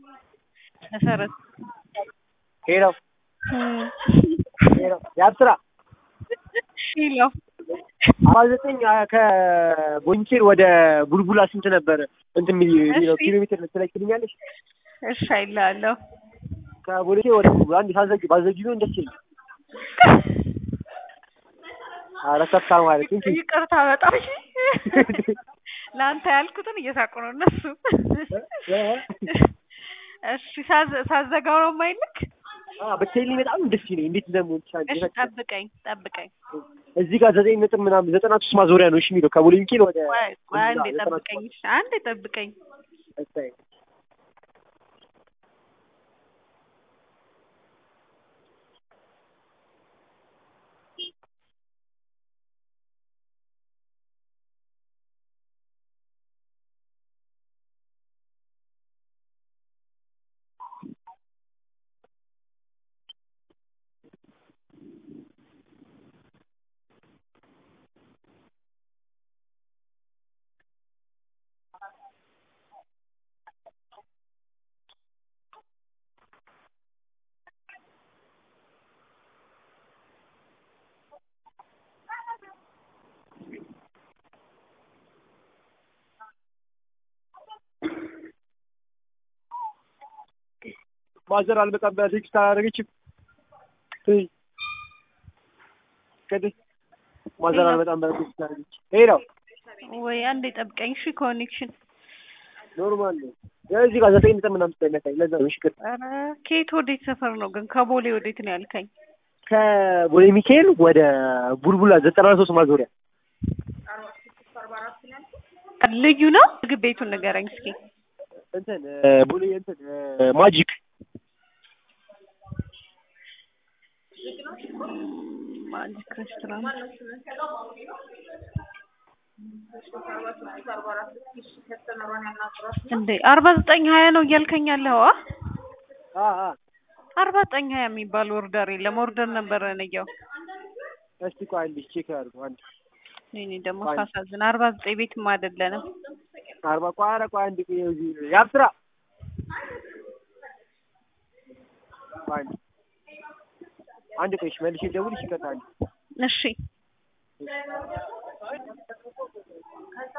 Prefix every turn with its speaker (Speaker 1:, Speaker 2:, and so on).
Speaker 1: መሰረት
Speaker 2: ሄሎ ሄሎ ያብስራ
Speaker 1: ሄሎ
Speaker 2: አርባ ዘጠኝ ከቦንኬር ወደ ቡልቡላ ስንት ነበረ እንትን የሚለው
Speaker 1: እሺ።
Speaker 2: ኪሎ ሜትር ትለኪልኛለሽ?
Speaker 1: እሺ አይልሃለሁ።
Speaker 2: ከቦንኬር ወደ ቡልቡላ አንድ ሳዘጊ ባዘጊ ቢሆን ደስ ይለኝ። ኧረ ከፍታ ማለት እንጂ
Speaker 1: ይቅርታ በጣም እሺ። ለአንተ ያልኩትን እየሳቁ ነው እነሱ። እሺ ሳዘ- ሳዘጋው ነው የማይልክ።
Speaker 2: ብትይልኝ በጣም ደስ ይለኝ። እንዴት እንደምወድ
Speaker 1: እሺ ጠብቀኝ ጠብቀኝ።
Speaker 2: እዚህ ጋር ዘጠኝ ነጥብ ምናምን ዘጠና ሶስት ማዞሪያ ነው እሺ የሚለው ከቦሌ ሚካኤል ወደ
Speaker 1: ቆይ ቆይ አንዴ
Speaker 2: ዘጠና ሶስት
Speaker 1: ጠብቀኝ። እሺ አንዴ ጠብቀኝ።
Speaker 2: እሰይ። ማዘር አልመጣም ብላ ቴክስት አላደረገችም። እይ ከዚህ ማዘር አልመጣም ብላ ቴክስት አላደረገች። ሄሎ
Speaker 1: ወይ አንዴ ጠብቀኝ። እሺ ኮኔክሽን
Speaker 2: ኖርማል ነው። እዚህ ጋር ዘጠኝ ነጥብ ምናምን ስለሚያሳይ ለዛ ነው። እሺ ቅር
Speaker 1: ኧረ ከየት ወዴት ሰፈር ነው ግን? ከቦሌ ወዴት ነው ያልከኝ?
Speaker 2: ከቦሌ ሚካኤል ወደ ቡልቡላ ዘጠና ሶስት ማዞሪያ
Speaker 1: ልዩ ነው። ምግብ ቤቱን ንገረኝ እስኪ።
Speaker 2: እንትን እ፣ ቦሌ እንትን እ፣ ማጂክ
Speaker 1: ማጂክ ሬስቶራንት እንዴ አርባ ዘጠኝ ሀያ ነው እያልከኝ ያለው?
Speaker 2: አ አ
Speaker 1: አርባ ዘጠኝ ሀያ የሚባል ኦርደር የለም። ኦርደር ነበረ ነየው።
Speaker 2: እስቲ ቆይ አንዴ ቼክ አድርጉ። አንዴ
Speaker 1: እኔ ደግሞ
Speaker 2: ቆይ።
Speaker 1: ሳሳዝን አርባ ዘጠኝ ቤትም አይደለንም።
Speaker 2: አርባ ቆይ ኧረ ቆይ አንዴ ቆይ እዚህ ያብስራ ቆይ አንዴ አንዴ ቆይ እሺ መልሼ ልደውልልሽ ይቀጣል
Speaker 1: እሺ